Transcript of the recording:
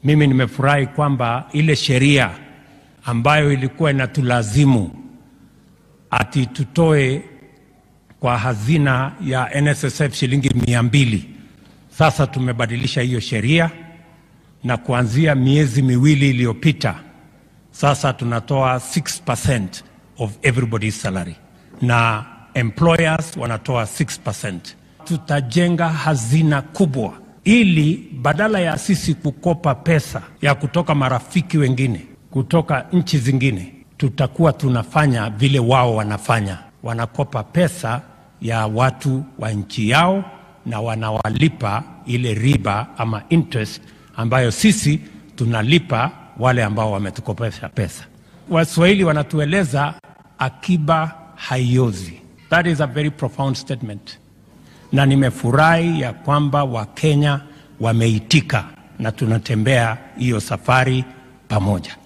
Mimi nimefurahi kwamba ile sheria ambayo ilikuwa inatulazimu ati tutoe kwa hazina ya NSSF shilingi mia mbili, sasa tumebadilisha hiyo sheria na kuanzia miezi miwili iliyopita sasa tunatoa 6% of everybody's salary na employers wanatoa 6%. Tutajenga hazina kubwa ili badala ya sisi kukopa pesa ya kutoka marafiki wengine kutoka nchi zingine, tutakuwa tunafanya vile wao wanafanya, wanakopa pesa ya watu wa nchi yao na wanawalipa ile riba ama interest ambayo sisi tunalipa wale ambao wametukopesha pesa. Waswahili wanatueleza akiba haiozi. That is a very profound statement, na nimefurahi ya kwamba Wakenya wameitika na tunatembea hiyo safari pamoja.